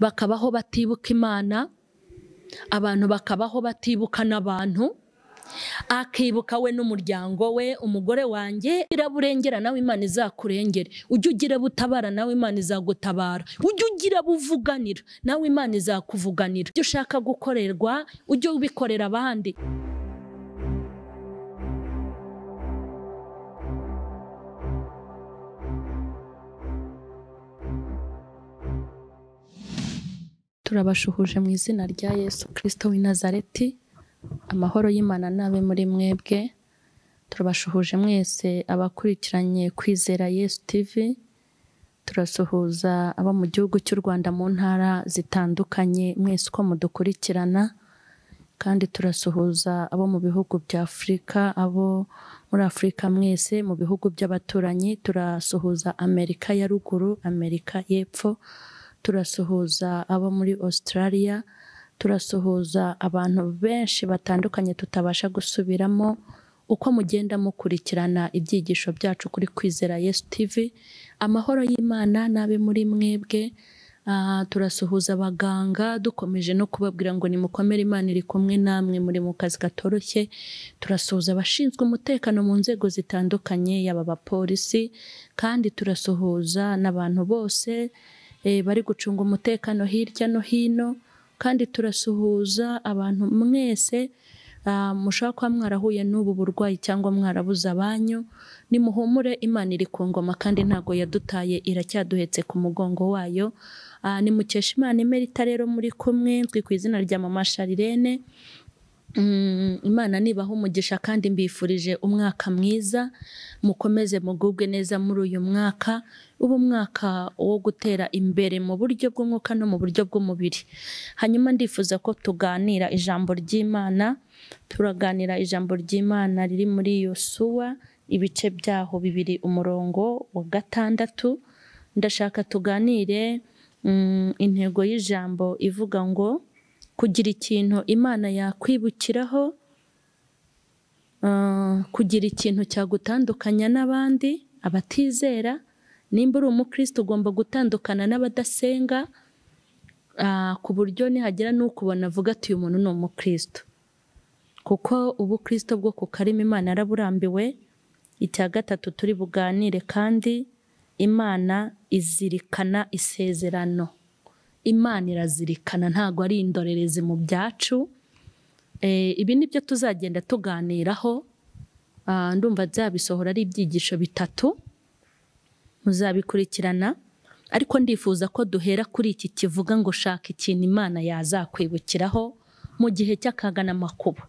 bakabaho batibuka imana abantu bakabaho batibuka n'abantu akibuka we n'umuryango we umugore wanjye iraburengera nawe imana izakurengere ujye ugira butabara nawe imana izagutabara ujye ugira buvuganira nawe imana izakuvuganira ibyo ushaka gukorerwa ujye ubikorera abandi turabashuhuje mu izina rya yesu kirisito w'i nazareti amahoro y'imana nabe muri mwebwe turabashuhuje mwese abakurikiranye kwizera yesu tivi turasuhuza abo mu gihugu cy'u rwanda mu ntara zitandukanye mwese uko mudukurikirana kandi turasuhuza abo mu bihugu bya afurika abo muri afurika mwese mu bihugu by'abaturanyi turasuhuza amerika ya ruguru amerika y'epfo turasuhuza abo muri Australia turasuhuza abantu benshi batandukanye tutabasha gusubiramo uko mugenda mukurikirana ibyigisho byacu kuri kwizera yesu tivi amahoro y'imana n'abe muri mwebwe turasuhuza abaganga dukomeje no kubabwira ngo nimukomere imana iri kumwe namwe muri mu kazi katoroshye turasuhuza abashinzwe umutekano mu nzego zitandukanye yaba abapolisi kandi turasuhuza n'abantu bose bari gucunga umutekano hirya no hino kandi turasuhuza abantu mwese mushobora kuba mwarahuye n'ubu burwayi cyangwa mwarabuze abanyu nimuhumure imana iri ku ngoma kandi ntabwo yadutaye iracyaduhetse ku mugongo wayo nimukesha imana imerita rero muri kumwe twi ku izina rya mama sharirene imana nibaha umugisha kandi mbifurije umwaka mwiza mukomeze mugubwe neza muri uyu mwaka uba umwaka wo gutera imbere mu buryo bw'umwuka no mu buryo bw'umubiri hanyuma ndifuza ko tuganira ijambo ry'imana turaganira ijambo ry'imana riri muri yosuwa ibice byaho bibiri umurongo wa gatandatu ndashaka tuganire intego y'ijambo ivuga ngo kugira ikintu imana yakwibukiraho kugira ikintu cyagutandukanya n'abandi abatizera nimba uri umukristo ugomba gutandukana n'abadasenga ku buryo nihagera n'ukubona avuga ati uyu muntu ni umukristo kuko ubukristo bwo ku karimi imana yaraburambiwe icya gatatu turi buganire kandi imana izirikana isezerano imana irazirikana ntabwo ari indorerezi mu byacu ibi ni byo tuzagenda tuganiraho ndumva nzabisohora ari ibyigisho bitatu muzabikurikirana ariko ndifuza ko duhera kuri iki kivuga ngo shaka ikintu imana yazakwibukiraho mu gihe cy'akaga n'amakuba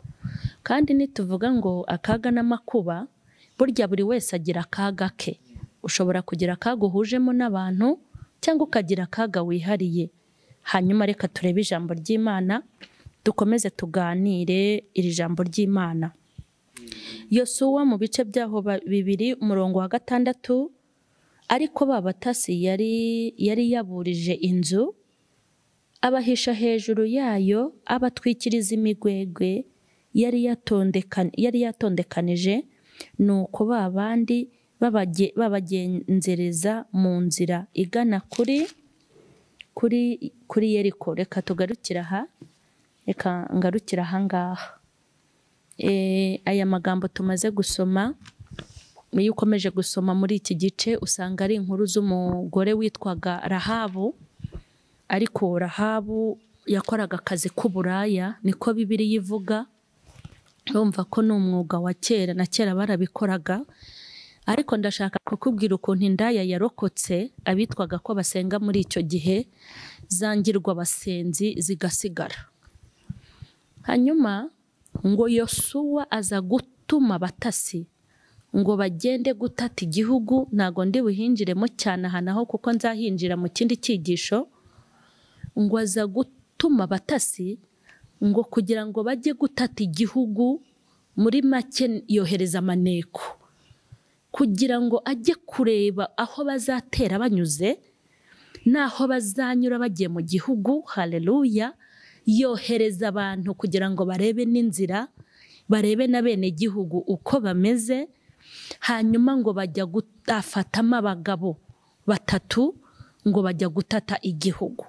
kandi nituvuga ngo akaga n'amakuba burya buri wese agira akaga ke ushobora kugira akaga uhujemo n'abantu cyangwa ukagira akaga wihariye hanyuma reka turebe ijambo ry'imana dukomeze tuganire iri jambo ry'imana yosuwa mu bice byaho bibiri umurongo wa gatandatu ariko babatasi yari yari yaburije inzu abahisha hejuru yayo abatwikiriza imigwegwe yari yatondekanije ni uko ba bandi babagenzereza mu nzira igana kuri kuri kuri yeriko reka tugarukira aha reka ngarukira aha ngaha aya magambo tumaze gusoma iyo ukomeje gusoma muri iki gice usanga ari inkuru z'umugore witwaga rahabu ariko rahabu yakoraga akazi k'uburaya niko bibiriya ivuga urumva ko ni umwuga wa kera na kera barabikoraga ariko ndashaka kukubwira ukuntu indaya yarokotse abitwaga ko basenga muri icyo gihe zangirwa abasenzi zigasigara hanyuma ngo yosuwa aza gutuma abatasi ngo bagende gutata igihugu ntabwo ndi buhinjiremo cyane aha naho kuko nzahinjira mu kindi cyigisho ngo aza gutuma abatasi ngo kugira ngo bajye gutata igihugu muri make yohereza amaneko kugira ngo ajye kureba aho bazatera banyuze n'aho bazanyura bagiye mu gihugu hareruya yohereza abantu kugira ngo barebe n'inzira barebe na bene gihugu uko bameze hanyuma ngo bajya gutafatamo abagabo batatu ngo bajya gutata igihugu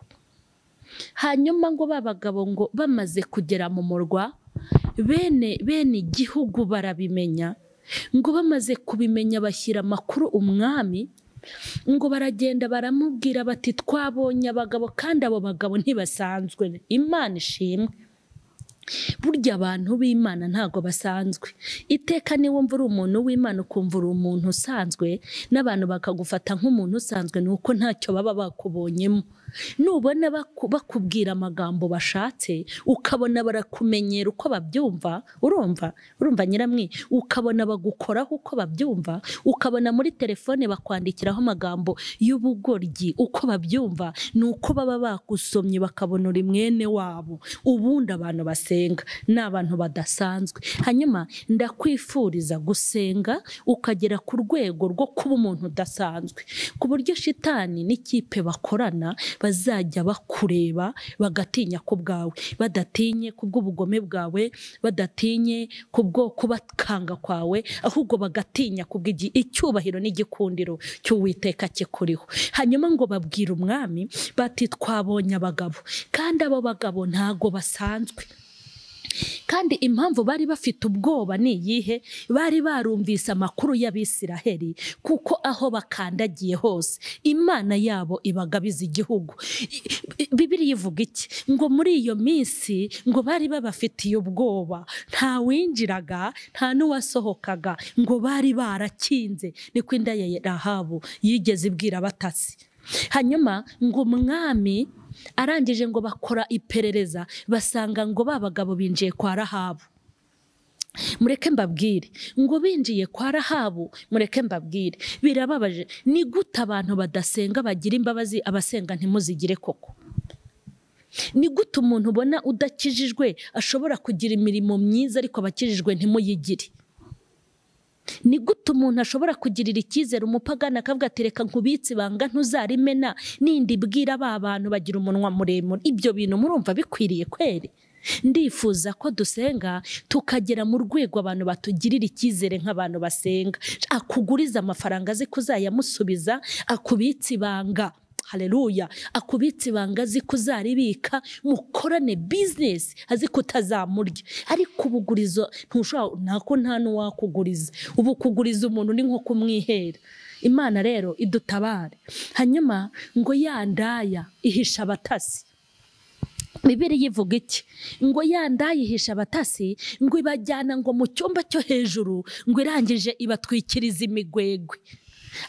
hanyuma ngo ba bagabo ngo bamaze kugera mu murwa bene bene igihugu barabimenya ngo bamaze kubimenya bashyira amakuru umwami ngo baragenda baramubwira bati twabonye abagabo kandi abo bagabo ntibasanzwe imana ishimwe burya abantu b'imana ntabwo basanzwe iteka niba wumva uri umuntu w'imana ukumva uri umuntu usanzwe n'abantu bakagufata nk'umuntu usanzwe ni uko ntacyo baba bakubonyemo nubona baku- bakubwira amagambo bashatse ukabona barakumenyera uko babyumva urumva urumva nyiramwi ukabona bagukoraho uko babyumva ukabona muri telefone bakwandikiraho amagambo y'ubugoryi uko babyumva ni uko baba bagusomye bakabona uri mwene wabo ubundi abantu basenga ni abantu badasanzwe hanyuma ndakwifuriza gusenga ukagera ku rwego rwo kuba umuntu udasanzwe ku buryo shitani n'ikipe bakorana bazajya bakureba bagatinya ku bwawe badatinye ku bw'ubugome bwawe badatinye ku bwo kubakanga kwawe ahubwo bagatinya ku bw'igi- icyubahiro n'igikundiro cy'uwiteka kikuriho hanyuma ngo babwire umwami bati twabonye abagabo kandi abo bagabo ntago basanzwe kandi impamvu bari bafite ubwoba ni iyihe bari barumvise amakuru y'abisiraheli kuko aho bakandagiye hose imana yabo ibagabiza igihugu I- i- bibiliya ivuga iki ngo muri iyo minsi ngo bari babafitiye ubwoba nta winjiraga nta n'uwasohokaga ngo bari barakinze niko inda ya rahabu yigeze ibwira abatasi hanyuma ngo umwami arangije ngo bakora iperereza basanga ngo ba bagabo binjiye kwa rahabu mureke mbabwire ngo binjiye kwa rahabu mureke mbabwire birababaje ni gute abantu badasenga bagira imbabazi abasenga ntimuzigire koko ni gute umuntu ubona udakijijwe ashobora kugira imirimo myiza ariko abakijijwe ntimuyigire ni gute umuntu ashobora kugirira icyizere umupagana akavuga ati reka nkubitse ibanga ntuzarimena nindi bwira ba bantu bagira umunwa muremure ibyo bintu murumva bikwiriye kweri ndifuza ko dusenga tukagera mu rwego abantu batugirira icyizere nk'abantu basenga akuguriza amafaranga azi ko uzayamusubiza akubitse ibanga haleluya akubitse ibanga azi ko uzaribika mukorane bizinesi azi ko utazamurya ariko ubugurizo ntushobora ntako nta n'uwakuguriza ubu kuguriza umuntu ni nko kumwihera imana rero idutabare hanyuma ngo ya ndaya ihisha abatasi Bibiliya ivuga iki ngo ya ndayihisha abatasi ngo ibajyana ngo mu cyumba cyo hejuru ngo irangije ibatwikiriza imigwegwe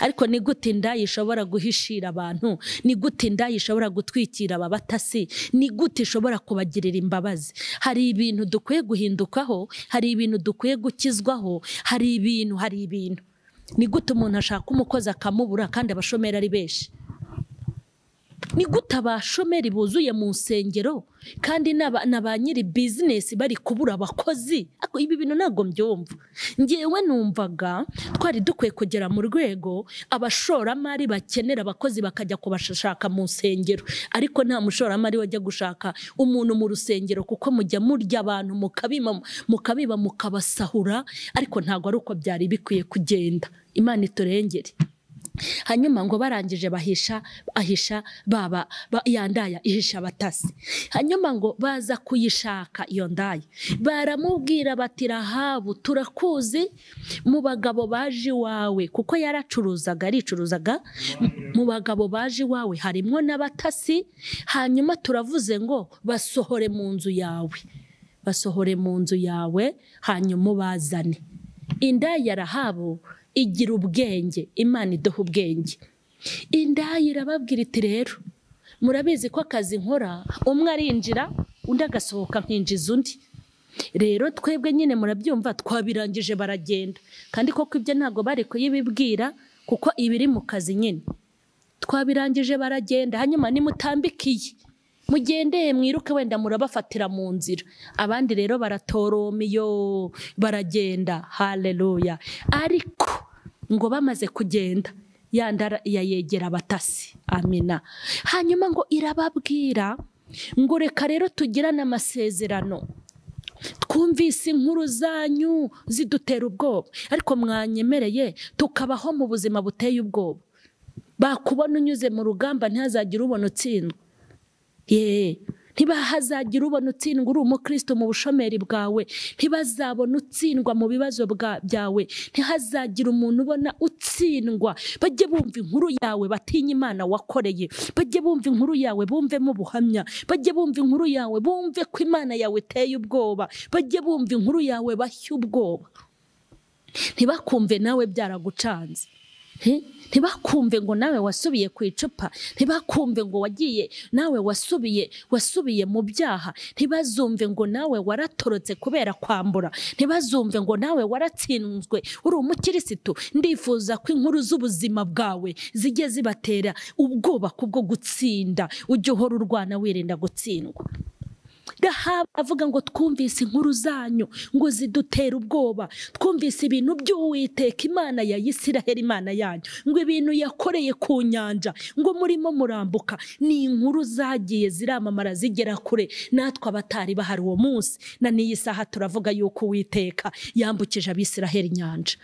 ariko ni gute indaya ishobora guhishira abantu ni gute indaya ishobora gutwikira aba batasi ni gute ishobora kubagirira imbabazi hari ibintu dukwiye guhindukaho hari ibintu dukwiye gukizwaho hari ibintu hari ibintu ni gute umuntu ashaka umukozi akamubura kandi abashomeri ari benshi ni gute abashomeri buzuye mu nsengero kandi n'aba- na ba nyiri bizinesi bari kubura abakozi Ako- ibi bintu ntabwo mbyumva ngewe numvaga twari dukwiye kugera mu rwego abashoramari bakenera abakozi bakajya kubashaka mu nsengero ariko nta mushoramari wajya gushaka umuntu mu rusengero kuko mujya murya abantu mukabiba mukabiba mukabasahura ariko ntabwo ari uko byari bikwiye kugenda imana iturengere hanyuma ngo barangije bahisha ahisha baba ba, ya ndaya ihisha abatasi hanyuma ngo baza kuyishaka iyo ndaya baramubwira bati rahabu turakuzi mu bagabo baje iwawe kuko yaracuruzaga aricuruzaga mu bagabo baje iwawe harimo n'abatasi hanyuma turavuze ngo basohore mu nzu yawe basohore mu nzu yawe hanyuma ubazane indaya ya rahabu igira ubwenge imana iduha ubwenge indaya irababwira iti rero murabizi ko akazi nkora umwe arinjira undi agasohoka nkinjiza undi rero twebwe nyine murabyumva twabirangije baragenda kandi koko ibyo ntabwo bari kuyibibwira kuko ibiri mu kazi nyine twabirangije baragenda hanyuma nimutambikiye mugendeye mwiruke wenda murabafatira mu nzira abandi rero baratoromyo baragenda haleluya ariko ngo bamaze kugenda yandara yayegera abatasi amina hanyuma ngo irababwira ngo reka rero tugirane amasezerano twumvise inkuru zanyu zidutera ubwoba ariko mwanyemereye tukabaho mu buzima buteye ubwoba bakubona unyuze mu rugamba ntihazagire ubona utsindwa yeee ntibahazagira ubona utsindwa uri umukristo mu bushomeri bwawe ntibazabona utsindwa mu bibazo bwa- byawe ntihazagira umuntu ubona utsindwa bajye bumva inkuru yawe batinye imana wakoreye bajye bumva inkuru yawe bumvemo ubuhamya bajye bumva inkuru yawe bumve ko imana yawe iteye ubwoba bajye bumva inkuru yawe bashye ubwoba ntibakumve nawe byaragucanze He? ntibakumve ngo nawe wasubiye ku icupa ntibakumve ngo wagiye nawe wasubiye wasubiye mu byaha ntibazumve ngo nawe waratorotse kubera kwambura ntibazumve ngo nawe waratsinzwe uri umukirisitu ndifuza ko inkuru z'ubuzima bwawe zijye zibatera ubwoba kubwo gutsinda ujye uhora urwana wirinda gutsindwa Gahaba avuga ngo twumvise inkuru zanyu ngo zidutera ubwoba twumvise ibintu by'uwiteka imana ya Isiraheli imana yanyu ngo ibintu yakoreye ku nyanja ngo murimo murambuka ni inkuru zagiye ziramamara zigera kure natwe abatari bahari uwo munsi na n'iyi saha turavuga yuko uwiteka yambukije abisiraheli inyanja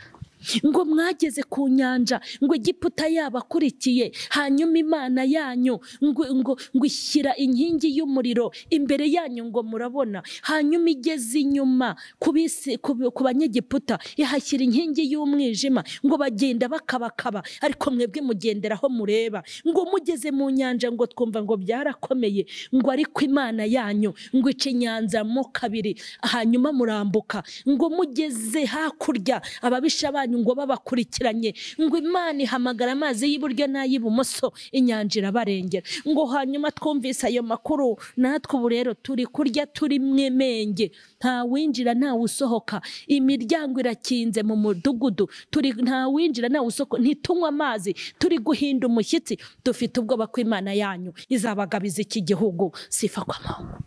ngo mwageze ku nyanja ngo igiputa yabakurikiye hanyuma imana yanyu ngo ngo ngo ishyira inkingi y'umuriro imbere yanyu ngo murabona hanyuma igeze inyuma ku bisi- ku bi- ku banyegiputa ihashyira inkingi y'umwijima ngo bagenda bakabakaba ariko mwebwe mugenderaho mureba ngo mugeze mu nyanja ngo twumva ngo byarakomeye ngo ariko imana yanyu ngo ica inyanja mo kabiri hanyuma murambuka ngo mugeze hakurya ababisha banyu ngo babakurikiranye ngo imana ihamagara amazi y'iburyo n'ay'ibumoso inyanja irabarengera ngo hanyuma twumvise ayo makuru natwe ubu rero turi kurya turi mwemenge nta winjira ntawe usohoka imiryango irakinze mu mudugudu turi nta winjira ntawe usohoka ntitunywe amazi turi guhinda umushyitsi dufite ubwoba ko imana yanyu izabagabiza iki gihugu sifa kwa mahoro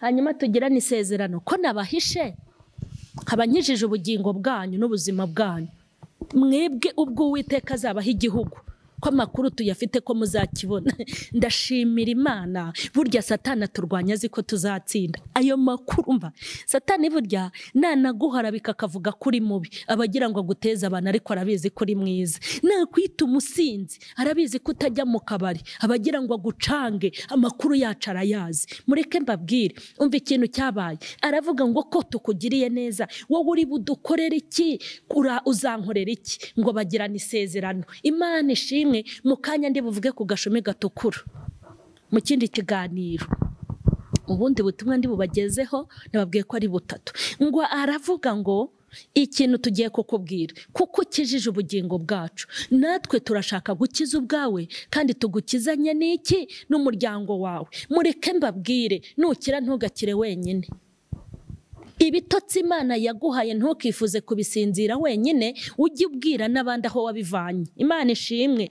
hanyuma tugirane isezerano ko nabahishe nkabanyijije ubugingo bwanyu n'ubuzima bwanyu mwebwe ubwo uwiteka azabaha igihugu ko amakuru tuyafite ko muzakibona ndashimira imana burya satana turwanya azi ko tuzatsinda ayo makuru mba satani burya nanaguharabika akavuga ko uri mubi aba agira ngo aguteze abantu ariko arabizi ko uri mwiza nakwita umusinzi arabizi ko utajya mu kabari aba agira ngo agucange amakuru yacu arayazi mureke mbabwire umva ikintu cyabaye aravuga ngo ko tukugiriye neza wowe uri budukorere iki Ura- uzankorera iki ngo bagirane isezerano imana ishimwe mu kanya ndi buvuge ku gashumi gatukura mu kindi kiganiro ubundi butumwa ndi bubagezeho nababwiye ko ari butatu ngo aravuga ngo ikintu tugiye kukubwira kuko ukijije ubugingo bwacu natwe turashaka gukiza ubwawe kandi tugukizanye n'iki n'umuryango wawe mureke mbabwire nukira ntugakire wenyine ibitotsi imana yaguhaye ntukifuze kubisinzira wenyine ujye ubwira n'abandi aho wabivanye imana ishimwe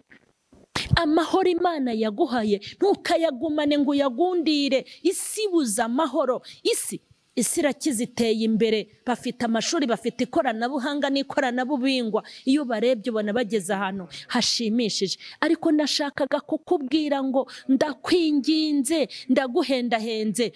amahoro imana yaguhaye ntukayagumane ngo uyagundire isi ibuze amahoro isi isi irakize iteye imbere bafite amashuri bafite ikoranabuhanga n'ikoranabuhingwa iyo ubarebye ubona bageze ahantu hashimishije ariko nashakaga kukubwira ngo ndakwinginze ndaguhendahenze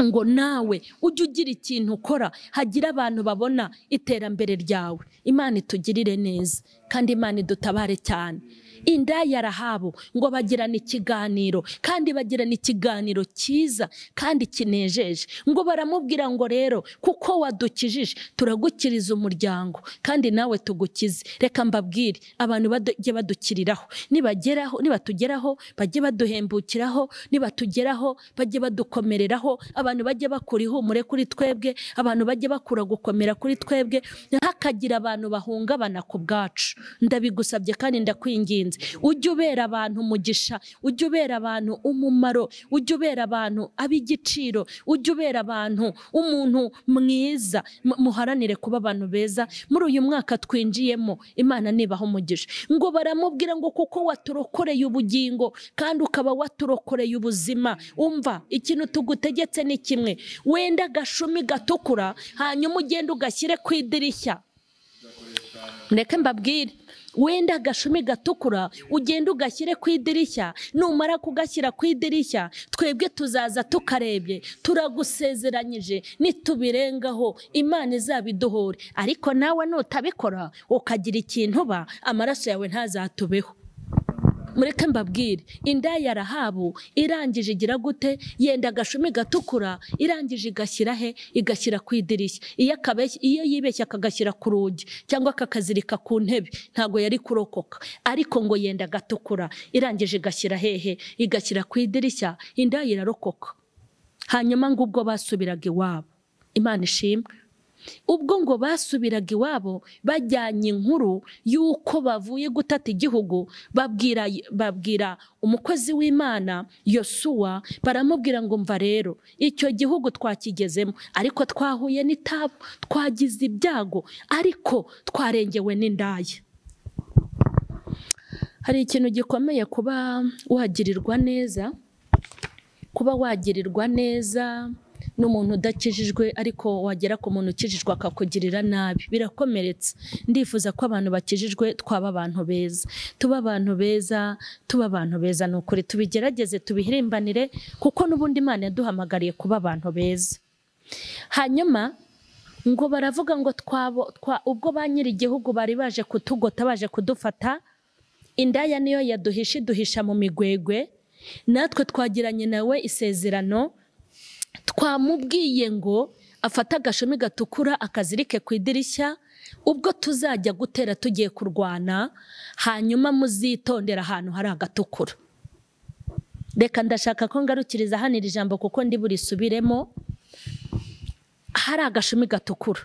ngo nawe ujye ugira ikintu ukora hagira abantu babona iterambere ryawe imana itugirire neza kandi imana idutabare cyane indaya rahabu ngo bagirane ikiganiro kandi bagirana ikiganiro cyiza kandi kinejeje ngo baramubwira ngo rero kuko wadukijije turagukiriza umuryango kandi nawe tugukize reka mbabwire abantu bajye badukiriraho nibageraho nibatugeraho bajye baduhembukiraho nibatugeraho bajye badukomereraho abantu bajye bakura ihumure kuri twebwe abantu bajye bakura gukomera kuri twebwe ntihakagira abantu bahungabana ku bwacu ndabigusabye kandi ndakwinginze ujye ubera abantu umugisha ujye ubera abantu umumaro ujye ubera abantu ab'igiciro ujye ubera abantu umuntu mwiza mu- muharanire kuba abantu beza muri uyu mwaka twinjiyemo imana nibaho umugisha ngo baramubwira ngo kuko waturokoreye ubugingo kandi ukaba waturokoreye ubuzima umva ikintu tugutegetse ni kimwe wenda agashumi gatukura hanyuma ugende ugashyire ku idirishya ndeke mbabwire wenda agashumi gatukura ugende ugashyire ku idirishya numara kugashyira ku idirishya twebwe tuzaza tukarebye turagusezeranyije nitubirengaho imana izabiduhore ariko nawe nutabikora ukagira ikintu uba amaraso yawe ntazatubeho mureke mbabwire inda ya rahabu irangije igira gute yenda agashumi gatukura irangije igashyira he igashyira ku idirishya iyo akabeshya iyo yibeshya akagashyira ku rugi cyangwa akakazirika ku ntebe ntabwo yari kurokoka ariko ngo yenda gatukura irangije igashyira hehe igashyira ku idirishya inda irarokoka hanyuma ngo ubwo basubiraga iwabo imana ishimwe ubwo ngo basubiraga iwabo bajyanye inkuru y'uko bavuye gutata igihugu babwira babwira umukozi w'imana yosuwa baramubwira ngo mva rero icyo gihugu twakigezemo ariko twahuye n'itabu twagize ibyago ariko twarengewe n'indaya hari ikintu gikomeye kuba wagirirwa neza kuba wagirirwa neza n'umuntu udakijijwe ariko wagera ku muntu ukijijwe akakugirira nabi birakomeretse ndifuza ko abantu bakijijwe twaba abantu beza tuba abantu beza tuba abantu beza ni ukuri tubigerageze tubihirimbanire kuko n'ubundi imana yaduhamagariye kuba abantu beza hanyuma ngo baravuga ngo twabo ubwo ba nyir'igihugu bari baje kutugota baje kudufata indaya niyo yaduhisha iduhisha mu migwegwe natwe twagiranye nawe isezerano twamubwiye ngo afate agashumi gatukura akazirike ku idirishya ubwo tuzajya gutera tugiye kurwana hanyuma muzitondera ahantu hari agatukura reka ndashaka ko ngarukiriza hano iri jambo kuko ndi burisubiremo hari agashumi gatukura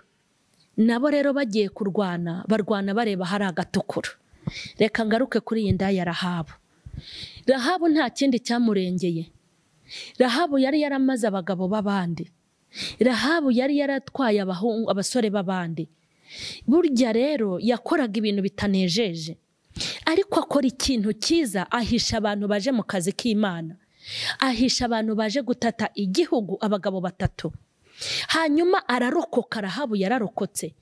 nabo rero bagiye kurwana barwana bareba hari agatukura reka ngaruke kuri iyi ndaya rahabu rahabu nta kindi cyamurengeye rahabu yari yaramaze abagabo b'abandi rahabu yari yaratwaye abasore b'abandi burya rero yakoraga ibintu bitanejeje ariko akora ikintu cyiza ahisha abantu baje mu kazi k'imana ahisha abantu baje gutata igihugu abagabo batatu hanyuma ararokoka rahabu yararokotse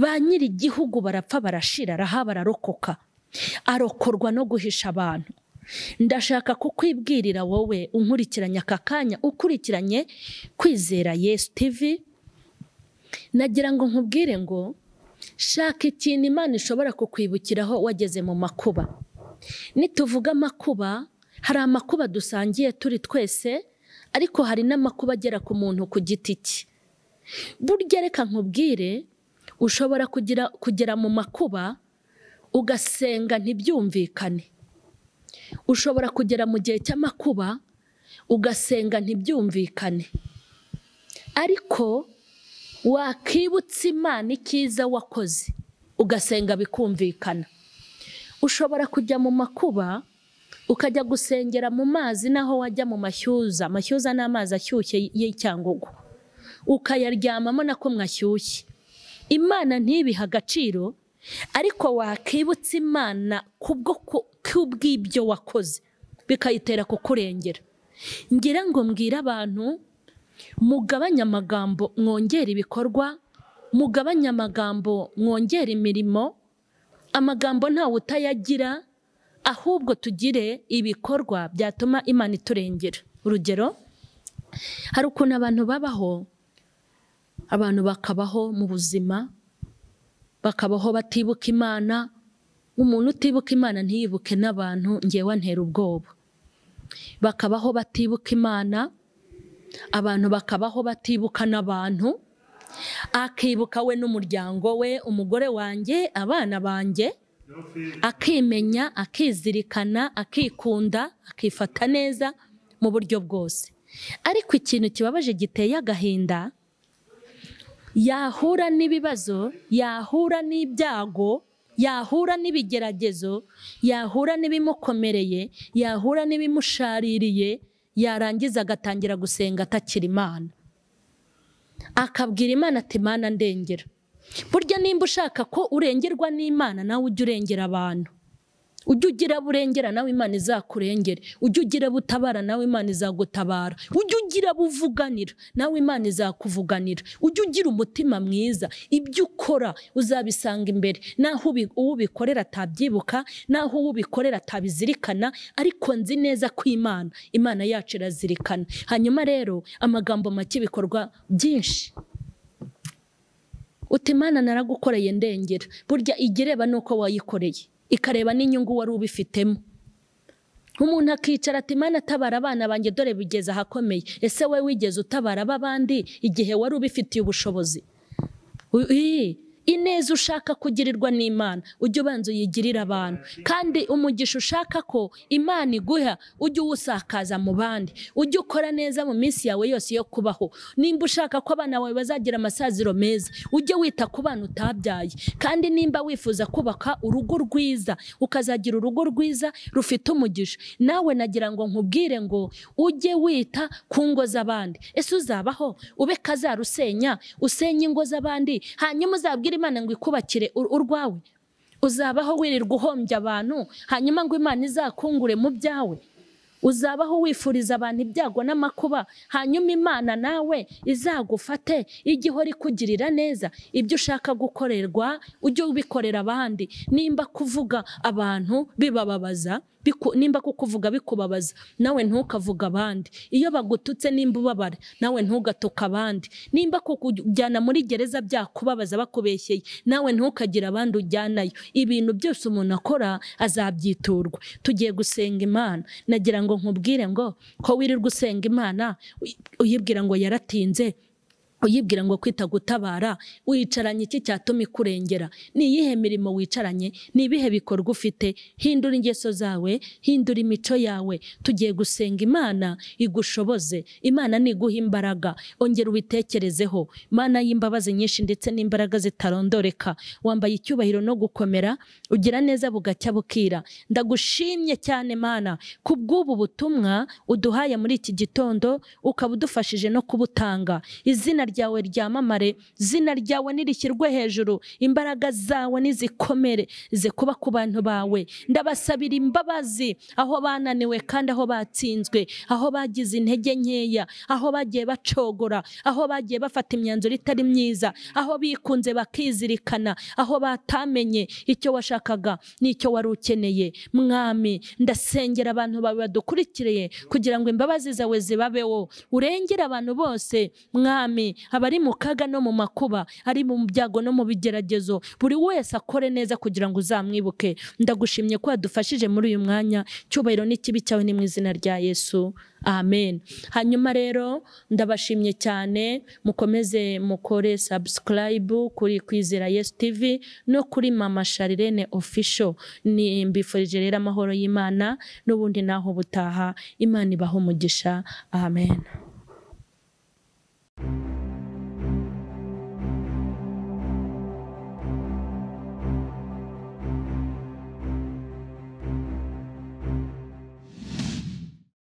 ba nyir'igihugu barapfa barashira rahabu ararokoka arokorwa no guhisha abantu ndashaka kukwibwirira wowe unkurikiranye aka kanya ukurikiranye kwizera yesu tivi nagira ngo nkubwire ngo shaka ikintu imana ishobora kukwibukiraho wageze mu makuba nituvuga amakuba hari amakuba dusangiye turi twese ariko hari n'amakuba agera ku muntu ku giti cye burya reka nkubwire ushobora kugera mu makuba ugasenga ntibyumvikane ushobora kugera mu gihe cy'amakuba ugasenga ntibyumvikane ariko wakibutsa imana icyiza wakoze ugasenga bikumvikana ushobora kujya mu makuba ukajya gusengera mu mazi naho wajya mu mashyuza amashyuza ni amazi ashyushye y'icyangugu ukayaryamamo nako mwashyushye imana ntibihe agaciro ariko wakibutsa imana kubwo kubw'ibyo wakoze bikayitera kukurengera ngira ngo mbwire abantu mugabanye amagambo mwongere ibikorwa mugabanye amagambo mwongere imirimo amagambo ntawe utayagira ahubwo tugire ibikorwa byatuma imana iturengera urugero hari ukuntu abantu babaho abantu bakabaho mu buzima bakabaho batibuka imana umuntu utibuka imana ntiyibuke n'abantu ngewe antera ubwoba bakabaho batibuka imana abantu bakabaho batibuka n'abantu akibuka we n'umuryango we umugore wanjye abana banjye akimenya akizirikana akikunda akifata neza mu buryo bwose ariko ikintu kibabaje giteye agahinda yahura n'ibibazo yahura n'ibyago yahura n'ibigeragezo yahura n'ibimukomereye yahura n'ibimushaririye yarangiza agatangira gusenga atakira imana akabwira imana ati imana ndengera burya nimba ushaka ko urengerwa n'imana nawe ujye urengera abantu ujye ugira burengera nawe imana izakurengere ujye ugira butabara nawe imana izagutabara ujye ugira buvuganira nawe imana izakuvuganira ujye ugira umutima mwiza ibyo ukora uzabisanga imbere naho uwo ubikorera atabyibuka naho uwo ubikorera atabizirikana ariko nzi neza ko imana imana yacu irazirikana hanyuma rero amagambo make ibikorwa byinshi uti imana naragukoreye ndengera burya ijya ireba n'uko wayikoreye ikareba n'inyungu wari ubifitemo umuntu akicara ati mana tabara abana banjye dore bigeze ahakomeye ese we wigeze utabara ab'abandi igihe wari ubifitiye ubushobozi Ui, ineza ushaka kugirirwa n'imana ujye ubanza uyigirire abantu kandi umugisha ushaka ko imana iguha ujye uwusakaza mu bandi ujye ukora neza mu minsi yawe yose yo kubaho nimba ushaka ko abana bawe bazagira amasaziro meza ujye wita ku bana utabyaye kandi nimba wifuza kubaka urugo rwiza ukazagira urugo rwiza rufite umugisha nawe nagira ngo nkubwire ngo ujye wita ku ngo z'abandi ese uzabaho ube kazarusenya usenye ingo z'abandi hanyuma uzabwire imana ngo ikubakire ur- urwawe uzabaho wirirwa uhombya abantu hanyuma ngo imana izakungure mu byawe uzabaho wifuriza abantu ibyago n'amakuba hanyuma imana nawe izagufate igihe uri kugirira neza ibyo ushaka gukorerwa ujye ubikorera abandi nimba kuvuga abantu bibababaza biku- nimba kukuvuga bikubabaza nawe ntukavuga abandi iyo bagututse nimba ubabara nawe ntugatuke abandi nimba kukujyana muri gereza byakubabaza bakubeshyeye nawe ntukagire abandi ujyanayo ibintu byose umuntu akora azabyiturwa tugiye gusenga imana nagira ngo nkubwire ngo ko wirirwa usenga imana uy- uyibwira ngo yaratinze uyibwira ngo kwita gutabara wicaranye iki cyatuma ikurengera ni iyihe mirimo wicaranye ni ibihe bikorwa ufite hindura ingeso zawe hindura imico yawe tugiye gusenga imana igushoboze imana niguha imbaraga ongera ubitekerezeho mana y'imbabazi nyinshi ndetse n'imbaraga zitarondoreka wambaye icyubahiro no gukomera ugira neza bugacya bukira ndagushimye cyane mana kubw'ubu butumwa uduhaye muri iki gitondo ukaba udufashije no kubutanga izina ryawe ryamamare izina ryawe nirishyirwe hejuru imbaraga zawe nizikomere ze kuba ku bantu bawe ndabasabira imbabazi aho bananiwe kandi aho batsinzwe aho bagize intege nkeya aho bagiye bacogora aho bagiye bafata imyanzuro itari myiza aho bikunze bakizirikana aho batamenye icyo washakaga n'icyo wari ukeneye mwami ndasengera abantu bawe badukurikiriye kugira ngo imbabazi zawe zibabeho urengere abantu bose mwami abari mu kaga no mu makuba ari mu byago no mu bigeragezo buri wese akore neza kugira ngo uzamwibuke ndagushimye ko wadufashije muri uyu mwanya cyubahiro n'ikibi cyawe ni mu izina rya yesu amen hanyuma rero ndabashimye cyane mukomeze mukore subscribe kuri kwizera yesu tv no kuri mama sharirene official ni mbifurije rero amahoro y'imana n'ubundi naho butaha imana ibaha umugisha amen